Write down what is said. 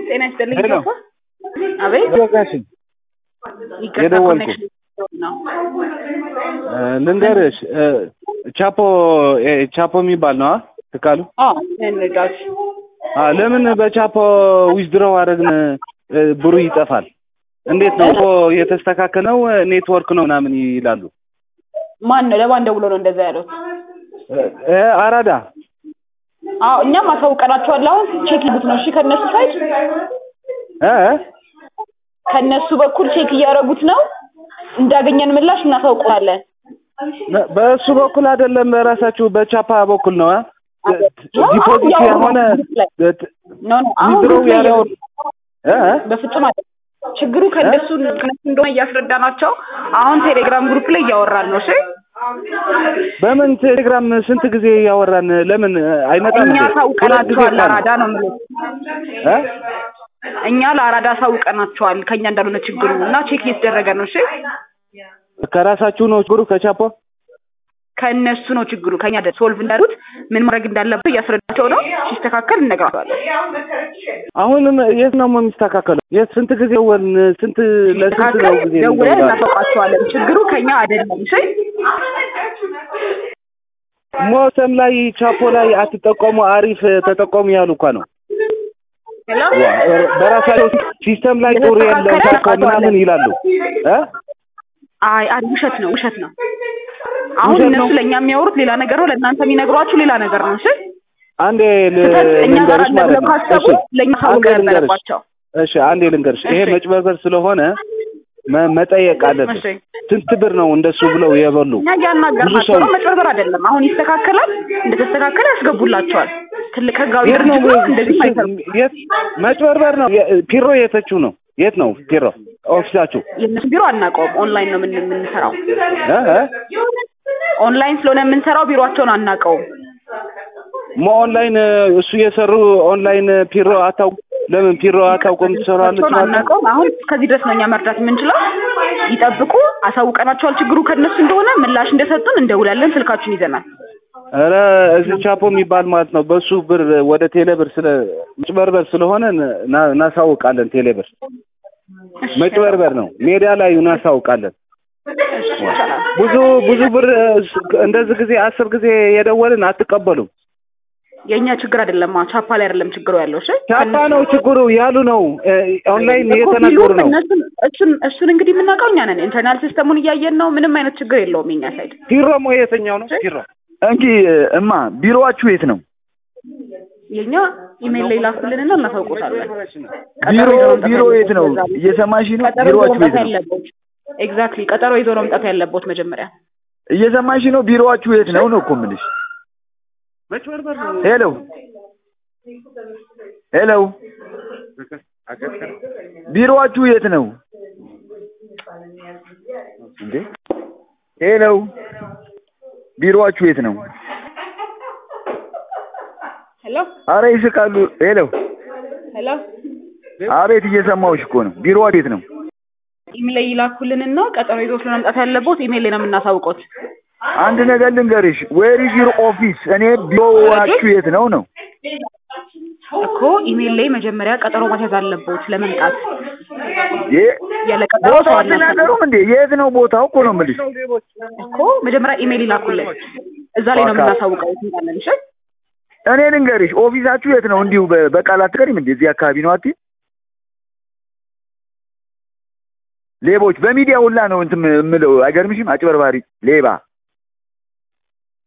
ጤና ይስጥልኝ ሄሎ። ጆኮ። አቤት ጋሽን ይቅርታ የደወልኩት። ኮኔክሽን ነው። ልንገርሽ እ፣ ቻፖ እ፣ ቻፖ የሚባል ነው ትካሉ አዎ እንጋሽ አ ለምን በቻፖ ዊዝድሮው አደረግን እ፣ ብሩ ይጠፋል? እንዴት ነው እኮ የተስተካከለው ኔትወርክ ነው ምናምን ይላሉ። ማን ነው ለማን ደውሎ ነው እንደዛ ያሉት? እ፣ እ፣ አራዳ አዎ እኛም አሳውቀናቸዋል። አሁን ቼክ ይቡት ነው እሺ። ከነሱ ሳይድ እ፣ ከነሱ በኩል ቼክ እያደረጉት ነው። እንዳገኘን ምላሽ እናሳውቀዋለን። በ- በእሱ በኩል አይደለም፣ በራሳችሁ በቻፓ በኩል ነው እ? አዎ፣ ዲፖዚት ያው የሆነ ላይ ኖ ኖ አሁን ዊዝድሮው ግሩፕ ላይ ያለው እያወሩ እ፣ እ? በፍጹም አይደለም። ችግሩ ከእነሱ ከእነሱ እንደሆነ እያስረዳናቸው አሁን ቴሌግራም ግሩፕ ላይ እያወራን ነው። እሺ በምን ቴሌግራም ስንት ጊዜ ያወራን? ለምን አይመጣም? እኛ እንዴ? ሁለት ጊዜ አሳውቀናቸዋል። እኮ ነው። ለአራዳ ነው የምልህ። እ? እኛ ለአራዳ አሳውቀናቸዋል ከእኛ እንዳልሆነ ችግሩ እና ቼክ እየተደረገ ነው። እሺ ከራሳችሁ ነው ችግሩ ከቻፖ ከእነሱ ነው ችግሩ። ከእኛ ደ- ሶልቭ እንዳሉት ምን ማድረግ እንዳለበት እያስረዳቸው ነው። ሲስተካከል እነግራቸዋለን። አሁንም የት ነው የሚስተካከለው? የት ስንት ጊዜ ወን ስንት ለስንት ሲስተካከል ነው ጊዜ ደውለን እንደውላለን? እናሳውቃቸዋለን። ችግሩ ከእኛ አይደለም። እሺ ሞተም ላይ ቻፖ ላይ አትጠቀሙ፣ አሪፍ ተጠቀሙ ያሉ እኮ ነው። ሄሎ በራሳቸው ሲስተም ላይ ጥሩ የለም የተስተካከለ ቻፖ ምናምን ይላሉ እ? አይ አይ ውሸት ነው ውሸት ነው። አሁን ውሸት እነሱ ነው? ለእኛ የሚያወሩት ሌላ ነገር ነው፣ ለእናንተ የሚነግሯችሁ ሌላ ነገር ነው። እሺ አንዴ ል- ስህተት እኛ ጋር ልንገርሽ አለ ማለት ብለው ነው። ካሰቡ እሺ ለእኛ አንዴ ሳውቀ ልንገርሽ። ነበረባቸው። እሺ አንዴ ልንገርሽ፣ ይሄ እሺ። መጭበርበር ስለሆነ መ- መጠየቅ አለብን። እሺ ስንት ብር ነው እንደሱ ብለው የበሉ? እኛ እያናገርናቸው ብዙ ነው። ሰው- መጭበርበር አይደለም። አሁን ይስተካከላል። እንደተስተካከለ ያስገቡላቸዋል። ትልቅ ህጋዊ የት ነው ድርጅት ነው። እንደዚህ አይሰሩም። የት መጭበርበር ነው? የ- ፒሮ የተችው ነው። የት ነው ፒሮ ኦፊሳችሁ? የእነሱ ቢሮ አናውቀውም። ኦንላይን ነው የምን- የምንሰራው። እ? እ? ኦንላይን ስለሆነ የምንሰራው ቢሮቸውን አናውቀውም። ሞ ኦንላይን እሱ የሰሩ ኦንላይን ፒሮ አታውቁ? ለምን ፒሮ አታውቁም? ትሰራለች ቢሮቸውን ማለት ነው? አናውቀውም። አሁን ከዚህ ድረስ ነው እኛ መርዳት የምንችለው። ይጠብቁ። አሳውቀናቸዋል። ችግሩ ከእነሱ እንደሆነ ምላሽ እንደሰጡን እንደውላለን። ስልካችሁን ይዘናል። ኧረ እዚህ ቻፖ የሚባል ማለት ነው። በሱ ብር ወደ ቴሌብር ስለ መጭበርበር ስለሆነ ና- እናሳውቃለን። ቴሌብር መጭበርበር ነው። ሜዳ ላይ እናሳውቃለን። ይቻላል። ብዙ ብዙ ብር እንደዚህ ጊዜ አስር ጊዜ የደወልን አትቀበሉም። የእኛ ችግር አይደለም። ቻፓ ላይ አይደለም ችግሩ ያለው። እሺ ቻፓ ነው ችግሩ ያሉ ነው። እ፣ ኦንላይን እኮ እየተናገሩ ቢሉም ነው። እነሱን እሱን እሱን እንግዲህ የምናውቀው እኛ ነን። ኢንተርናል ሲስተሙን እያየን ነው። ምንም አይነት ችግር የለውም የኛ ሳይድ። ፒሮሞ የትኛው ነው ፒሮ? እንጂ እማ ቢሮዋችሁ የት ነው? የኛ ኢሜል ላይ ላኩልንና እናሳውቆታለን። ቢሮ ቀጠሮ ይዞ መምጣት ቢሮ የት ነው? ያለበት እየሰማሽ ነው? ቀጠሮ ይዞ ቢሮዋችሁ መምጣት የት ነው? ያለበት ኤግዛክትሊ፣ ቀጠሮ ይዞ ነው መምጣት ያለበት መጀመሪያ። እየሰማሽ ነው? ቢሮዋችሁ የት ነው ነው እኮ የምልሽ። መጭበርበር ነው። ሄሎ ሄሎ፣ ቢሮዋችሁ የት ነው እንዴ? ሄሎ፣ ቢሮዋችሁ የት ነው? ሄሎ አረ ይስቃሉ። ሄሎ፣ ሄሎ፣ አቤት፣ እየሰማሁሽ እኮ ነው። ቢሮዋችሁ የት ነው? ኢሜል ላይ ይላኩልንና ቀጠሮ ይዞ ስለሆነ መምጣት ያለበት ኢሜል ላይ ነው የምናሳውቀው። አንድ ነገር ልንገርሽ። ዌር ኢዝ ዩር ኦፊስ? እኔ ቢሮዋችሁ የት ነው ነው እኮ ኢሜል ላይ መጀመሪያ ቀጠሮ ማስያዝ አለበት ለመምጣት። የ- ያለ ቀጠሮ ሰው ቦታው አናስገባም አትናገሩም እንዴ? የት ነው ቦታው እኮ ነው የምልሽ። እኮ መጀመሪያ ኢሜል ይላኩልን፣ እዛ ላይ ነው በቃ። የምናሳውቀው። እንላለን። እሺ እኔ ልንገርሽ፣ ኦፊሳችሁ የት ነው? እንዲሁ በ- በቃል አትቀሪም እንዴ? እዚህ አካባቢ ነው አትይም? ሌቦች በሚዲያ ሁላ ነው እንትን የምለው። አይገርምሽም? አጭበርባሪ ሌባ